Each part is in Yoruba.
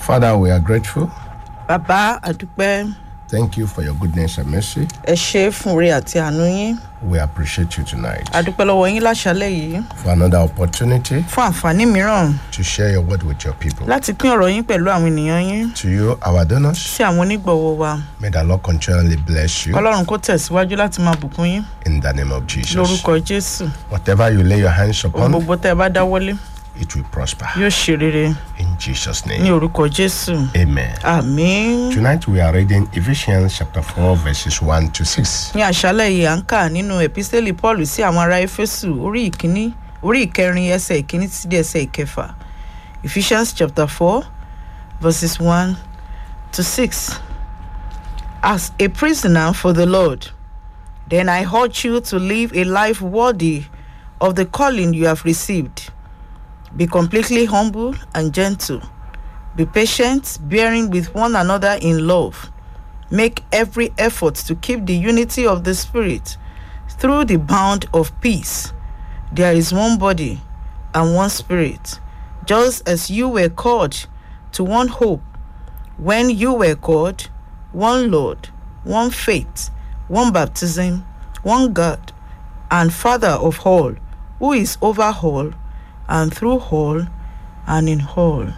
Father, we are grateful. bàbá àdúpẹ́ Thank you for your goodness and mercy. ẹ ṣe é fún oore àti àánú yín We appreciate you tonight àdúpẹ́ lọ́wọ́ yín láṣálẹ̀ yìí for another opportunity fún àǹfààní mìíràn to share your word with your people. láti pín ọ̀rọ̀ yín pẹ̀lú àwọn ènìyàn yín To you, our donors, sí àwọn onígbọ̀wọ́ wa may the Lord continually bless you ọlọ́run kó tẹ̀síwájú láti máa bùkún yín in the name of Jesus. lórúkọ jésù Whatever you lay your hands ohun upon, gbogbo tẹ́ ẹ bá dáwọ́lé it will prosper. yóò ṣe rere In Jesus' ní name. orúkọ jésù Amen. àmín Tonight we are reading Ephesians chapter 4, verses 1 to 6. ní àṣálẹ̀ yìí à ń kà nínú epistẹ́lì paul sí àwọn ará éfésù orí ìkíní orí ìkẹrin ẹsẹ̀ ìkíní títí dé ẹsẹ̀ ìkẹfà ephesians chapter four verses one to six as a prisoner for the lord then i urge you to live a life worthy of the calling you have received be completely humble and gentle be patient bearing with one another in love make every effort to keep the unity of the Spirit through the bond of peace. There is one body and one Spirit, just as you were called to one hope when you were called, one Lord, one faith, one baptism, one God, and Father of all, who is over all, and through all, and in all.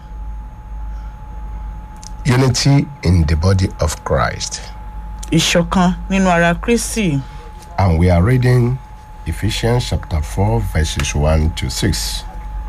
Unity in the body of Christ. Ìṣọ̀kan nínú ara Kristi. And we are reading Ephesians chapter 4, verses 1 to 6.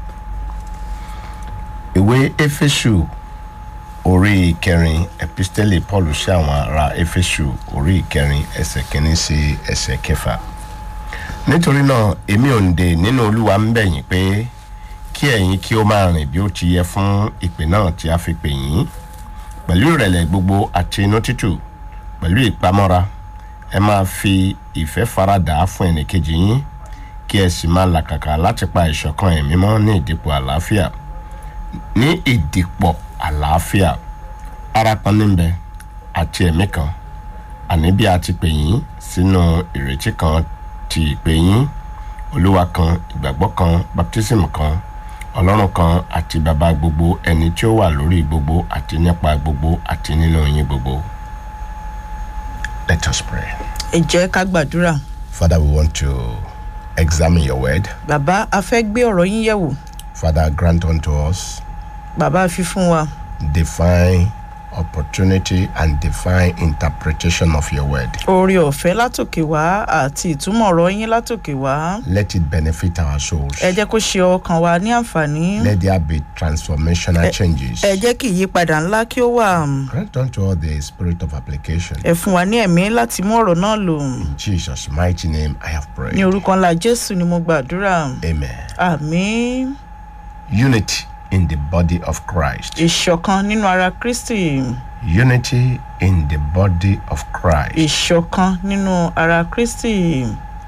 Ìwé Éfésù orí ìkẹrin epistẹ́lì Paul sí àwọn ará Éfésù orí ìkẹrin ẹsẹ̀ kìíní sí ẹsẹ̀ kẹfà. Nítorí náà, èmi òǹdè nínú Olúwa ń bẹ̀ yín pé kí ẹ̀yin kí ó máa rìn bí ó ti yẹ fún ìpè náà tí a fi pè yín pẹ̀lú ìrẹ̀lẹ̀ gbogbo àti inú tútù pẹ̀lú ìpamọ́ra ẹ máa fi ìfẹ́ faradà fún ẹnìkejì yín kí ẹ sì máa làkàkà láti pa ìṣọ̀kan ẹ̀mí mọ́ ní ìdìpọ̀ àlàáfíà ní ìdìpọ̀ àlàáfíà ara kan níbẹ̀ àti ẹ̀mí kan àní bí a ti pè yín sínú ìrètí kan ti ìpè yín olúwa kan ìgbàgbọ́ kan baptism kan ọlọ́run kan àti bàbá gbogbo ẹni tí ó wà lórí gbogbo àti nípa gbogbo àti nínú yín gbogbo. Let us pray. Ẹ jẹ́ ká gbàdúrà. Father, we want to examine your word. Bàbá a fẹ́ gbé ọ̀rọ̀ yín yẹ̀wò. Father, grant unto us Bàbá fi fún wa divine opportunity and divine interpretation of your word. oore ọ̀fẹ́ látòkè wá àti ìtumọ̀ ọ̀rọ̀ yín látòkè wá. Let it benefit our souls. Ẹ jẹ́ kó ṣe ọkàn wa ní àǹfààní. Let there be transformational changes. Ẹ jẹ́ kí ìyípadà ńlá kí ó wà. Grant unto us the spirit of application. Ẹ fún wa ní ẹ̀mí láti mú ọ̀rọ̀ náà lò. In Jesus' mighty name, I have prayed. Ní orúkọ ńlá Jésù ni mo gbàdúrà. Amen. Àmín. Unity in the body of Christ. Ìṣọ̀kan nínú ara Kristi. Unity in the body of Christ. Ìṣọ̀kan nínú ara Kristi.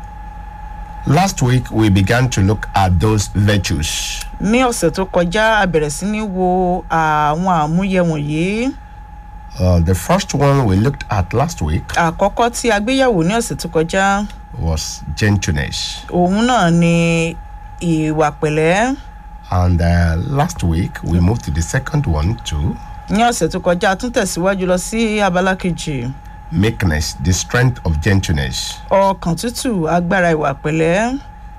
Last week, we began to look at those virtues. Ní ọ̀sẹ̀ tó kọjá, a bẹ̀rẹ̀ sí ní wo àwọn àmúyẹ wọ̀nyí. Uh, the first one we looked at last week Àkọ́kọ́ tí a gbéyàwó ní ọ̀sẹ̀ tó kọjá, was gentleness. òun náà ni ìwà pẹ̀lẹ́. And uh, last week, we moved to the second one too Ní ọ̀sẹ̀ tó kọjá, a tún tẹ̀síwájú lọ sí abala kejì. meekness, the strength of gentleness. Ọkàn tútù, agbára ìwà pẹ̀lẹ́.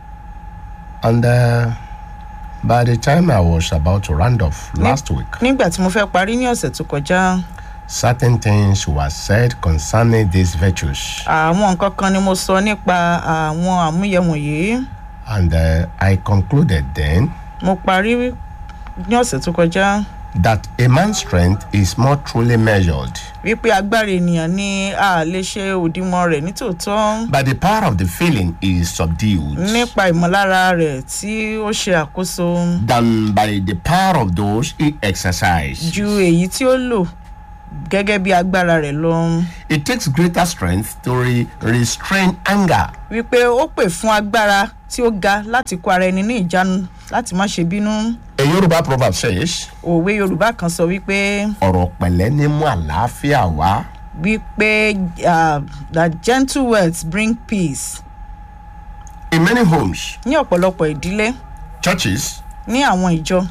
And uh, by the time I was about to round off last week, Nígbà tí mo fẹ́ parí ní ọ̀sẹ̀ tó kọjá, certain things were said concerning these virtues. àwọn nǹkan kan ni mo sọ nípa àwọn àmúyẹ wọ̀nyí. And uh, I concluded then Mo parí ní ọ̀sẹ̀ tó kọjá that a man's strength is more truly measured wípé agbára ènìyàn ni a lè ṣe òdiwọ̀n rẹ̀ nítòótọ́ by the power of the feeling is subdued nípa ìmọ̀lára rẹ̀ tí ó ṣe àkóso than by the power of those he exercises. ju èyí tí ó lò gẹ́gẹ́ bí agbára rẹ̀ lọ. It takes greater strength to re- restrain anger wípé ó pè fún agbára tí ó ga láti kó ara ẹni ní ìjánu láti má ṣe bínú. A Yoruba proverb says, òwe yorùbá kan sọ wípé ọ̀rọ̀ pẹ̀lẹ́ ní mú àlàáfíà wá. wípé uh, that gentle words bring peace. In many homes, ní ọ̀pọ̀lọpọ̀ ìdílé churches, ní àwọn ìjọ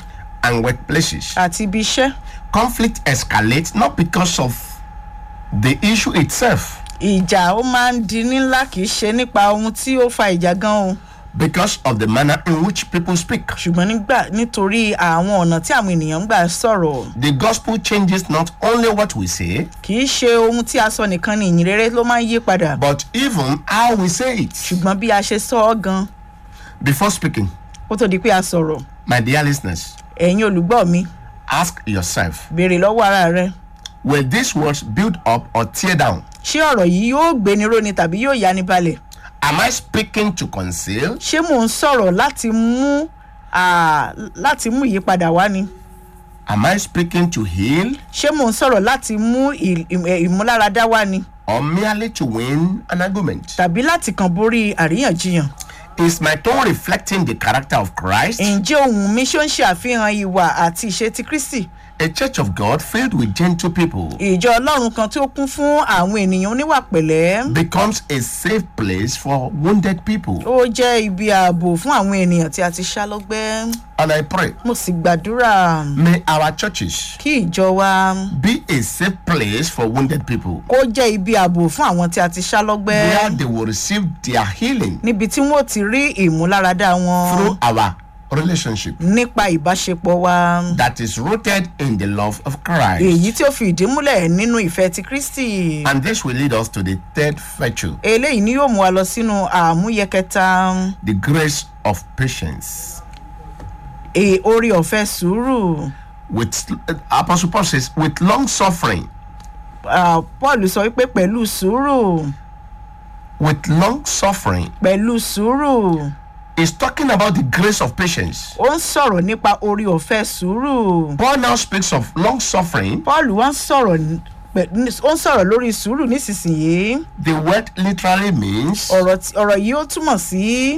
and workplaces. àti ibi iṣẹ́ Conflict escalates not because of the issue itself, ìjà ó máa ń di ńlá kì í ṣe nípa ohun tí ó fa ìjà gan o because of the manner in which people speak. ṣùgbọ́n nígbà nítorí àwọn ọ̀nà tí àwọn ènìyàn ń gbà sọ̀rọ̀ The gospel changes not only what we say, kì í ṣe ohun tí a sọ nìkan ni ìyìn rere ló máa ń yí padà but even how we say it. ṣùgbọ́n bí a ṣe sọ ọ́ gan Before speaking, kó tó di pé a sọ̀rọ̀ my dear listeners, ẹ̀yin olùgbọ́ mi ask yourself béèrè lọ́wọ́ ara rẹ will these words build up or tear down? ṣé ọ̀rọ̀ yìí yóò gbéni róni tàbí yóò yani balẹ̀ Am I speaking to conceal ṣé mò ń sọ̀rọ̀ láti mú à, láti mú ìyípadà wá ni Am I speaking to heal ṣé mò ń sọ̀rọ̀ láti mú ì- ì- ẹ̀, ìmúláradá wá ni or merely to win an argument? tàbí láti kàn borí àríyànjiyàn Is my tone reflecting the character of Christ? ǹjẹ́ ohun mi ṣó ń ṣe àfihàn ìwà àti ìṣe ti kristi A church of God filled with gentle people ìjọ ọlọ́run kan tí ó kún fún àwọn ènìyàn oníwà pẹ̀lẹ́ becomes a safe place for wounded people. ó jẹ́ ibi ààbò fún àwọn ènìyàn tí a ti ṣá lọ́gbẹ́ And I pray, mo sì gbàdúrà may our churches kí ìjọ wa be a safe place for wounded people kó jẹ́ ibi ààbò fún àwọn tí a ti ṣá lọ́gbẹ́ where they will receive their healing níbi tí wọ́n ti rí ìmúláradá wọn through our relationship nípa ìbáṣepọ̀ wa that is rooted in the love of Christ. èyí tí ó fi ìdí múlẹ̀ nínú ìfẹ́ ti kristi And this will lead us to the third virtue, eléyìí ni yóò mú wa lọ sínú àmúyẹ kẹta the grace of patience. e orí ọ̀fẹ́ sùúrù With Apostle Paul says, with long suffering, Ah, paul sọ wípé pẹ̀lú sùúrù with long suffering, pẹ̀lú sùúrù is talking about the grace of patience. ó ń sọ̀rọ̀ nípa orí ọ̀fẹ́ sùúrù Paul now speaks of long suffering. paul wá ń sọ̀rọ̀ ní- pẹ̀- ní- ó ń sọ̀rọ̀ lórí sùúrù nísinsìnyí The word literally means ọ̀rọ̀ tí- ọ̀rọ̀ yìí ó túmọ̀ sí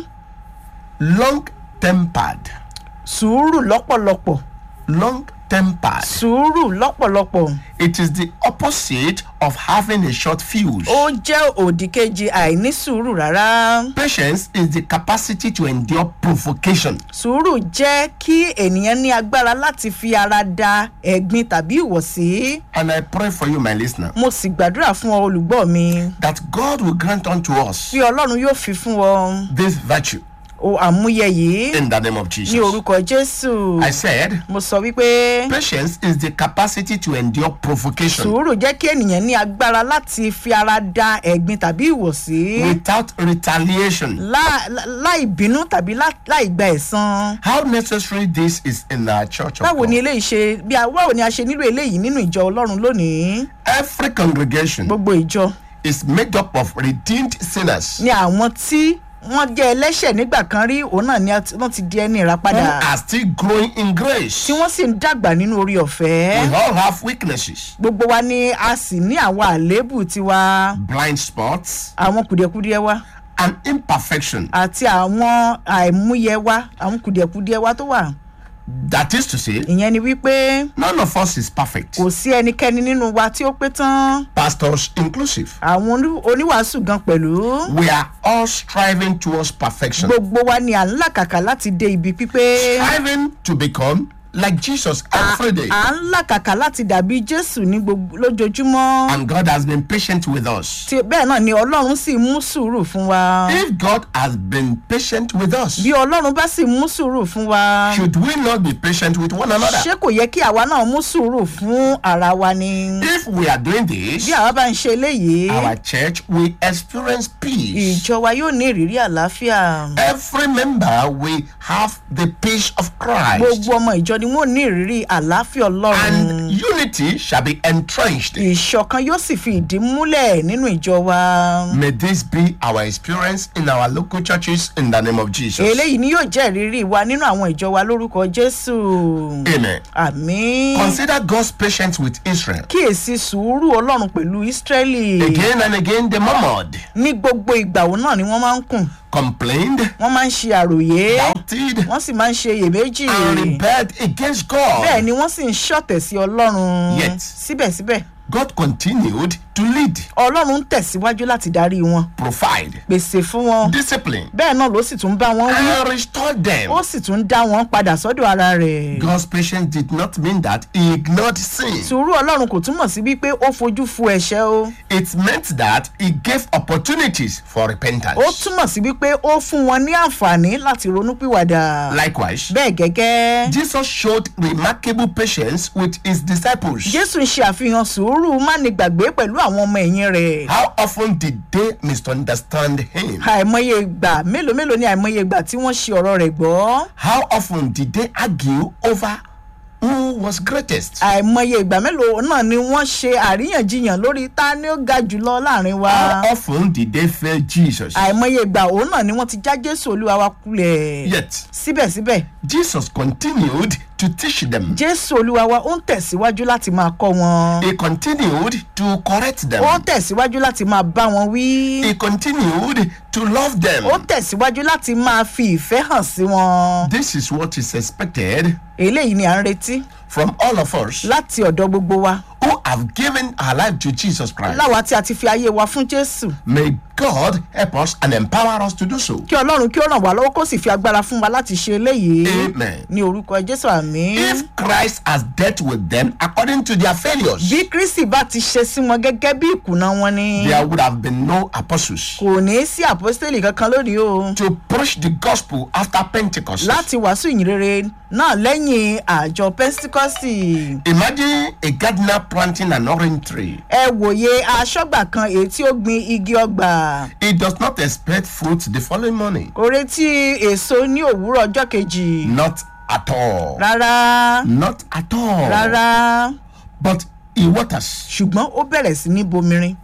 long tempered. sùúrù lọ́pọ̀lọpọ̀ Long tempered. sùúrù lọ́pọ̀lọpọ̀ It is the opposite of having a short fuse. ó jẹ́ òdì kejì àìní sùúrù rárá Patience is the capacity to endure provocation. sùúrù jẹ́ kí ènìyàn ní agbára láti fi ara da ẹ̀gbin tàbí ìwọ̀sí And I pray for you, my listener, mo sì gbàdúrà fún ọ olùgbọ́ mi that God will grant unto us bí ọlọ́run yóò fi fún ọ this virtue o àmúyẹ yìí in the name of ní Jesus. orúkọ jésù I said, mo sọ wípé patience is the capacity to endure provocation sùúrù jẹ́ kí ènìyàn ní agbára láti fi ara da ẹ̀gbin tàbí ìwọ̀sí without retaliation. lá- lá- láì bínú tàbí lá- láì gba ẹ̀san. How necessary this is in our church of báwo ni God. eléyìí ṣe bí a báwo ni a ṣe nílò eléyìí nínú ìjọ ọlọ́run lónìí Every congregation gbogbo ìjọ is made up of redeemed sinners ni àwọn tí wọ́n jẹ́ ẹlẹ́ṣẹ̀ nígbà kan rí òun náà ni a ti- wọ́n ti di ẹni who ìràpadà are still growing in grace. tí wọ́n sì ń dàgbà nínú orí ọ̀fẹ́ We all have weaknesses, gbogbo wa ni a sì ní àwọn àléébù tiwa blind spots, àwọn kùdìẹ̀kudiẹ wa and imperfection. àti àwọn àìmúyẹ wa àwọn kùdìẹ̀kudiẹ wa tó wà That is to say, ìyẹn ni wípé none of us is perfect, kò sí ẹnikẹ́ni nínú wa tí ó pé tán pastors inclusive. àwọn oní- oníwàásù gan pẹ̀lú We are all striving towards perfection, gbogbo wa ni à ń làkàkà láti dé ibi pípé striving to become like Jesus every day. à ń làkàkà láti dàbí jésù ní gbogbo lójoojúmọ́ And God has been patient with us. tí bẹ́ẹ̀ náà ni ọlọ́run sì mú sùúrù fún wa If God has been patient with us, bí ọlọ́run bá sì mú sùúrù fún wa should we not be patient with one another? ṣé kò yẹ kí àwa náà mú sùúrù fún ara wa ni If we are doing this, bí àwa bá ń ṣe eléyìí our church will experience peace. ìjọ wa yóò ní ìrírí àlàáfíà Every member will have the peace of Christ. gbogbo ọmọ ìjọ ni wọn ò ní ìrírí àlàáfíà ọlọ́run And unity shall be entrenched. ìṣọ̀kan yóò sì fi ìdí múlẹ̀ nínú ìjọ wa May this be our experience in our local churches in the name of Jesus. eléyìí ni yóò jẹ́ ìrírí wa nínú àwọn ìjọ wa lórúkọ jésù Amen. àmín Consider God's patience with Israel. kíyèsí sùúrù ọlọ́run pẹ̀lú ísírẹ́lì Again and again, they murmured, ní gbogbo ìgbà òun náà ni wọ́n máa ń kùn complained, wọ́n máa ń ṣe àròyé doubted, wọ́n sì máa ń ṣe iyèméjì and rebelled against bẹ́ẹ̀ God. ni wọ́n sì ń ṣọ̀tẹ̀ sí ọlọ́run Yet. síbẹ̀síbẹ̀ God continued to lead, ọlọ́run ń tẹ̀síwájú láti darí wọn provide, pèsè fún wọn discipline, bẹ́ẹ̀ náà ló sì tún bá wọn wí and restore them. ó sì tún dá wọn padà sọ́dọ̀ ara rẹ̀. God's patience did not mean that he ignored sin. sùúrù ọlọ́run kò túmọ̀ sí wípé ó fojú fu ẹ̀ṣẹ̀ o It meant that he gave opportunities for repentance. ó túmọ̀ sí wípé ó fún wọn ní àǹfààní láti ronúpìwàdà Likewise, bẹ́ẹ̀ gẹ́gẹ́ Jesus showed remarkable patience with his disciples. jésù ń ṣe àfihàn sùúrù mánigbàgbé pẹ̀lú àwọn ọmọ ẹ̀yìn rẹ̀ How often did they misunderstand him? àìmọye ìgbà mélòó mélòó ni àìmọye ìgbà tí wọ́n ṣe ọ̀rọ̀ rẹ̀ gbọ́ How often did they argue over who was greatest? àìmọye ìgbà mélòó náà ni wọ́n ṣe àríyànjiyàn lórí ta ni ó ga jùlọ láàrin wa How often did they fail Jesus? àìmọye ìgbà òun náà ni wọ́n ti já jésù olúwa wa kulẹ̀ Yet, síbẹ̀síbẹ̀ Jesus continued to teach them. jésù olúwa wa ó ń tẹ̀síwájú láti máa kọ́ wọn He continued to correct them. ó ń tẹ̀síwájú láti máa bá wọn wí He continued to love them. ó tẹ̀síwájú láti máa fi ìfẹ́ hàn sí wọn This is what is expected eléyìí ni à ń retí from all of us láti ọ̀dọ̀ gbogbo wa who have given our life to Jesus Christ. láwa tí a ti fi ayé wa fún jésù May God help us and empower us to do so. kí ọlọ́run kí ó ràn wá lọ́wọ́ kó sì fi agbára fún wa láti ṣe eléyìí Amen. ní orúkọ jésù àmì. If Christ has dealt with them according to their failures, bí kristi bá ti ṣe sí wọn gẹ́gẹ́ bí ìkùnà wọn ni there would have been no apostles kò ní sí àpọ́stélì kankan lónìí o to preach the gospel after Pentecost. láti wàásù ìyìnrere náà lẹ́yìn àjọ pentikọ́sì. Imagine a gardener planting an orange tree. ẹ wòye aṣọ́gbà kan èyí tí ó gbin igi ọgbà He does not expect fruit the following morning. kò retí èso ní òwúrọ̀ ọjọ́ kejì Not at all. rárá Not at all. rárá But he waters. ṣùgbọ́n ó bẹ̀rẹ̀ sí ní bomirin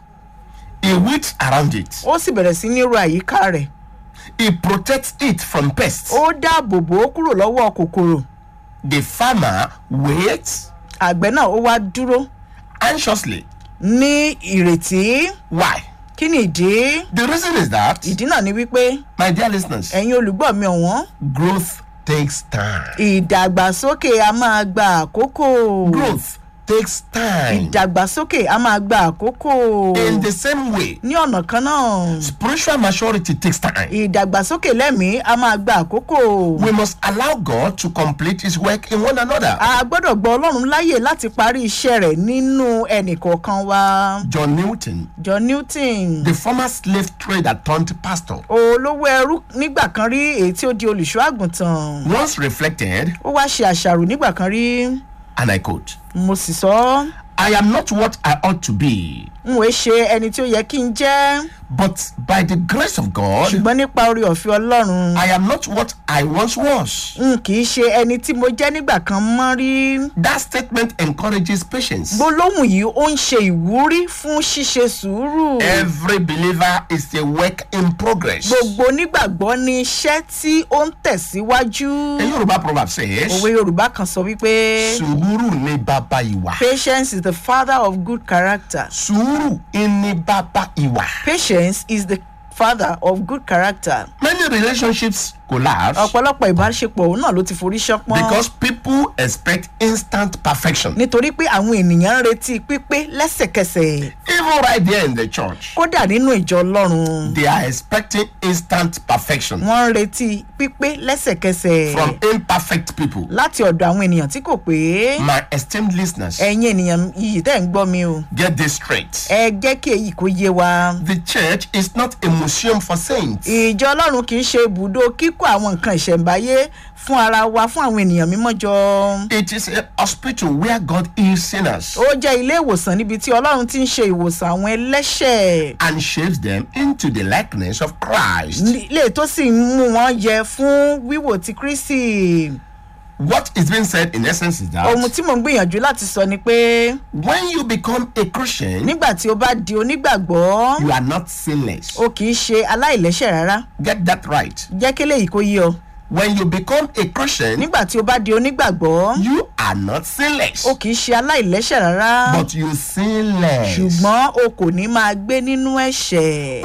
He weeds around it. ó sì bẹ̀rẹ̀ sí ní ro àyíká rẹ̀ He protects it from pests. ó dáàbò bò ó kúrò lọ́wọ́ kòkòrò The farmer waits àgbẹ̀ náà ó wá dúró anxiously. ní ìrètí Why? kí ni ìdí The reason is that, ìdí náà ni wípé my dear listeners, ẹ̀yin olùgbọ́ mi ọ̀wọ́n growth takes time. ìdàgbàsókè a máa gba àkókò Growth takes time. ìdàgbàsókè a máa gba àkókò In the same way, ní ọ̀nà kan náà spiritual maturity takes time. ìdàgbàsókè lẹ́mìí a máa gba àkókò We must allow God to complete His work in one another. a gbọ́dọ̀ gbọ́ ọlọ́run láyè láti parí iṣẹ́ rẹ̀ nínú ẹnìkọ̀ọ̀kan wa John Newton, john newton the former slave trader turned pastor, olówó ẹrú nígbà kan rí èyí tí ó di olùṣọ́ àgùntàn once reflected, ó wá ṣe àṣàrò nígbà kan rí and I quote, mo sì sọ ọ́ I am not what I ought to be, n ò ṣe ẹni tí ó yẹ kí n jẹ́ but by the grace of God, ṣùgbọ́n nípa orí ọ̀fẹ́ ọlọ́run I am not what I once was. n kì í ṣe ẹni tí mo jẹ́ nígbà kan mọ́ rí. That statement encourages patience. gbólóhùn yìí ó ń ṣe ìwúrí fún ṣíṣe sùúrù. Every believer is a work in progress. gbogbo onígbàgbọ́ ní iṣẹ́ tí ó ń tẹ̀síwájú. A Yoruba proverb says, òwe yorùbá kan sọ wípé Sùúrù ni bàbá ìwà. patience is the father of good character. Sùúrù ni bàbá ìwà. patience is the father of good character. Many relationships collapse ọ̀pọ̀lọpọ̀ ìbáṣepọ̀ òun náà ló ti forí ṣánpọ́n. because people expect instant perfection. nítorí pé àwọn ènìyàn ń retí pípé lẹ́sẹ̀kẹsẹ̀ Even right there in the church, kódà nínú ìjọ ọlọ́run they are expecting instant perfection wọ́n ń retí pípé lẹ́sẹ̀kẹsẹ̀ from imperfect people. láti ọ̀dọ̀ àwọn ènìyàn tí kò pé My esteemed listeners, ẹ̀yin ènìyàn yìí tẹ́ ń gbọ́ mi o get this straight. ẹ jẹ́ kí èyí kó yé wa. The church is not a museum for saints. ìjọ ọlọ́run kì í ṣe ibùdó kíkó àwọn nǹkan ìṣẹ̀ǹbáyé fún ara wa fún àwọn ènìyàn mímọ́ jọ. It is a hospital where God heals sinners ó jẹ́ ilé ìwòsàn níbi tí ọlọ́run ti ń ṣe ìwòsàn àwọn ẹlẹ́ṣẹ̀ and shapes them into the likeness of Christ. ilé tó sì ń mú wọn yẹ fún wíwò ti kristi. What is being said in essence is ohun that tí mò ń gbìyànjú láti sọ ni pé when you become a Christian, nígbà tí o bá di onígbàgbọ́ you are not sinless. o kì í ṣe aláìlẹ́ṣẹ̀ rárá Get that right. jẹ́ kí eléyìí kó yé ọ When you become a Christian, nígbà tí o bá di onígbàgbọ́ you are not sinless, o kì í ṣe aláìlẹ́ṣẹ̀ rárá but you sin less. ṣùgbọ́n o kò ní máa gbé nínú ẹ̀ṣẹ̀. Who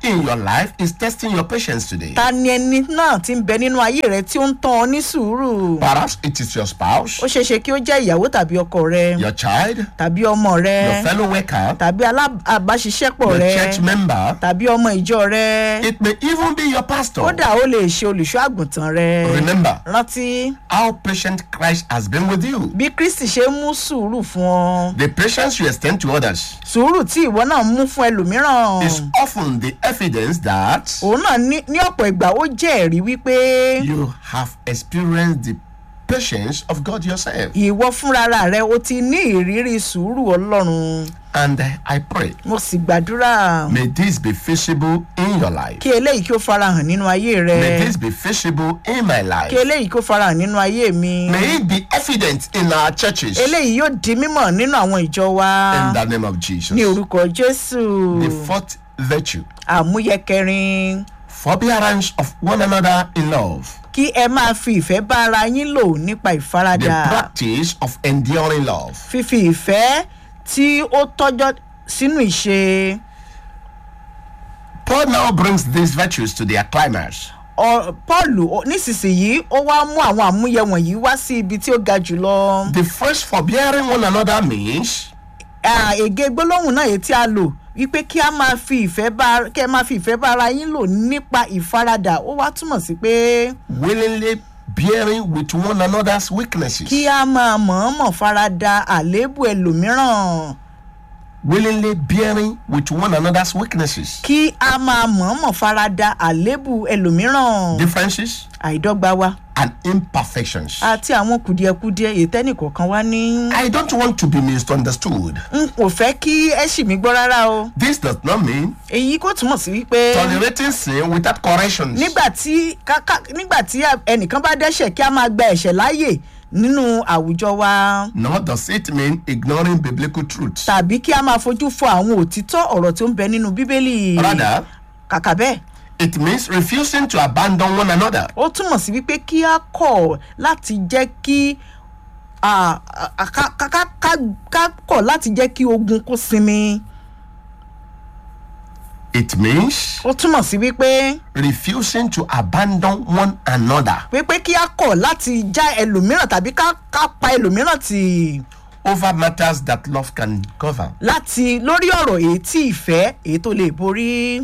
in your life is testing your patience today? ta ni ẹni náà ti ń bẹ nínú ayé rẹ tí ó ń tán ọ ní sùúrù Perhaps it is your spouse, ó ṣeé ṣe kí ó jẹ́ ìyàwó tàbí ọkọ rẹ your child, tàbí ọmọ rẹ your fellow worker, tàbí alábàáṣiṣẹ́pọ̀ your rẹ church member. tàbí ọmọ ìjọ rẹ It may even be your pastor. kódà ó lè ṣe olùṣọ́ àgùntàn rẹ Remember rántí how patient Christ has been with you. bí kristi ṣe ń mú sùúrù fún ọ The patience you extend to others sùúrù tí ìwọ náà mú fún ẹlòmíràn is often the evidence that òun náà ní ní ọ̀pọ̀ ìgbà ó jẹ́ ẹ̀rí wípé you have experienced the patience of God yourself. ìwọ fúnra rẹ o ti ní ìrírí sùúrù ọlọ́run And I pray, mo sì gbàdúrà may this be visible in your life. kí eléyìí kí ó farahàn nínú ayé rẹ May this be visible in my kí life. eléyìí kí ó farahàn nínú ayé mi May it be evident in our churches. eléyìí yóò di mímọ̀ nínú àwọn ìjọ wa In the name of Jesus. ní orúkọ jésù The fourth virtue, àmúyẹ kẹrin forbearance of one another in love. kí ẹ máa fi ìfẹ́ bá ara yín lò nípa The ìfaradà practice of enduring love. fífi ìfẹ́ tí ó tọ́jọ́ sínú ìṣe Paul now brings these virtues to their climax. Ọ- paul ó- nísinsìnyí ó wá mú àwọn àmúyẹ wọ̀nyí wá sí ibi tí ó ga jùlọ The first forbearing one another means Ah, ègé gbólóhùn náà èyí tí a lò wípé kí a máa fi ìfẹ́ bá kí ẹ máa fi ìfẹ́ bá ara yín lò nípa ìfaradà ó wá túmọ̀ sí pé willingly bearing with one another's weaknesses. kí a máa mọ̀ọ́mọ̀ farada àléébù ẹlòmíràn Willingly bearing with one another's weaknesses. kí a máa mọ̀ọ́mọ̀ farada àléébù ẹlòmíràn Differences àìdọ́gba wa and imperfections. àti àwọn kùdìẹ̀kudiẹ èyí tẹ́nìkọ̀ọ̀kan wá ní. I don't want to be misunderstood. n kò fẹ́ kí ẹ ṣì mí gbọ́ rárá o This does not mean èyí kò túmọ̀ sí wípé tolerating sin without corrections. nígbà tí káká- nígbà tí ẹnìkan bá dẹ́ṣẹ̀ kí a máa gba ẹ̀ṣẹ̀ láàyè nínú àwùjọ wa Nor does it mean ignoring biblical truths. tàbí kí a máa fojú fo àwọn òtítọ́ ọ̀rọ̀ tó ń bẹ nínú bíbélì Rather, kàkà bẹ́ẹ̀ it means refusing to abandon one another. ó túmọ̀ sí wípé kí a kọ̀ láti jẹ́ kí à, à, ká- ká- ká- ká- ká kọ̀ láti jẹ́ kí ogun kó sinmi It means ó túmọ̀ sí wípé refusing to abandon one another wípé kí a kọ̀ láti já ẹlòmíràn tàbí ká ká pa ẹlòmíràn tì over matters that love can cover. láti lórí ọ̀rọ̀ èyí tí ìfẹ́ èyí tó lè borí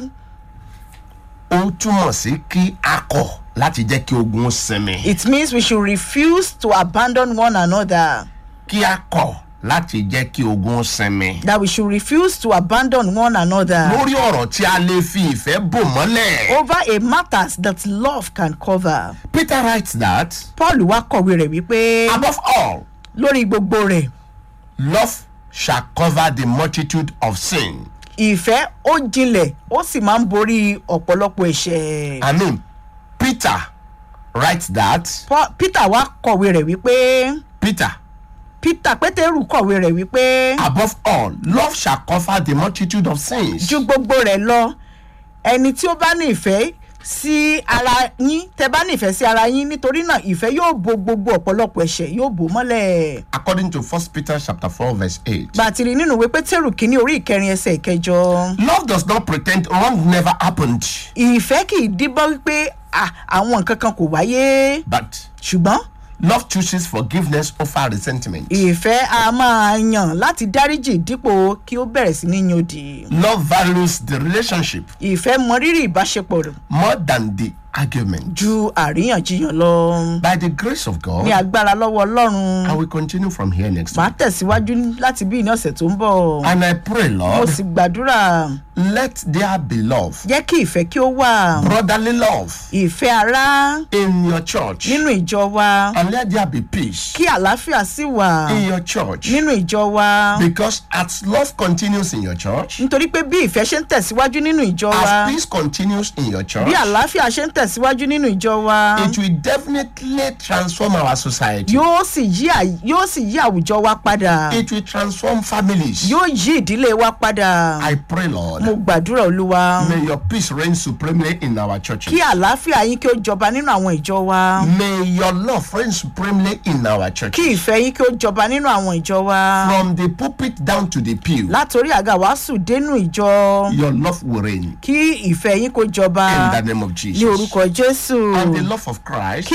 ó túmọ̀ sí kí a kọ̀ láti jẹ́ kí ogun ó sinmi. it means we should refuse to abandon one another kí a kọ̀ láti jẹ́ kí ogun ó sinmi. that we should refuse to abandon one another lórí ọ̀rọ̀ tí a lè fi ìfẹ́ bò mọ́lẹ̀. over a matters that love can cover Peter writes that paul wá kọ̀wé rẹ̀ wípé above all lórí gbogbo rẹ̀ love shall cover the multitude of sin. ìfẹ́ ó jinlẹ̀ ó sì máa ń borí ọ̀pọ̀lọpọ̀ ẹ̀ṣẹ̀. I mean Peter writes that Paul- peter wá kọ̀wé rẹ̀ wípé Peter peter pétérù kọ̀wé rẹ̀ wípé above all love shall cover the multitude of sins. ju gbogbo rẹ̀ lọ ẹni tí ó bá ní ìfẹ́ sí ara yín tẹ bá ní ìfẹ́ sí ara yín nítorí náà ìfẹ́ yóò bo gbogbo ọ̀pọ̀lọpọ̀ ẹ̀ṣẹ̀ yóò bò mọ́lẹ̀. according to first Peter chapter four verse eight. gbàtìrì nínú ìwé pétérù kínní orí ìkẹrin ẹsẹ̀ ìkẹjọ love does not pretend wrong never happened ìfẹ́ kì í díbọ́ wípé "Ah, àwọn nǹkan kan kò wáyé but ṣùgbọ́n love chooses forgiveness over resentment. ìfẹ́ a máa yàn láti dáríjì dípò kí ó bẹ̀rẹ̀ sí ní yòdì. love values the relationship ìfẹ́ mọrírì ìbáṣepọ̀ rẹ̀ more than the argument. ju àríyànjiyàn lọ. by the grace of ní God agbára lọ́wọ́ ọlọ́run I will continue from here next màá week tẹ̀síwájú láti bí ní ọ̀sẹ̀ tó ń bọ̀. and I pray mo Lord sì gbàdúrà let there be love jẹ́ kí ìfẹ́ kí ó wà. brotherly love ìfẹ́ ara in your church nínú ìjọ wa and let there be peace kí àlàáfíà sì wà in your church nínú ìjọ wa. because as love continues in your church nítorí pé bí ìfẹ́ ṣe ń tẹ̀síwájú nínú ìjọ wa as peace continues in your church bí àlàáfíà ṣe ń tẹ̀síwájú nínú ìjọ wa it will definitely transform our society yóò sì yí à- yóò sì yí àwùjọ wa padà it will transform families yóò yí ìdílé wa padà. I pray Lord mo gbàdúrà olúwa May your peace reign supremely in our churches. kí àlàáfíà yín kí ó jọba nínú àwọn ìjọ wa May your love reign supremely in our kí churches. ìfẹ́ yín kí ó jọba nínú àwọn ìjọ wa From the pulpit down to the pew, látòrí àga wàásù dénú ìjọ your love will reign kí ìfẹ́ yín kó jọba in the name of ní Jesus. orúkọ jésù And the love of Christ kí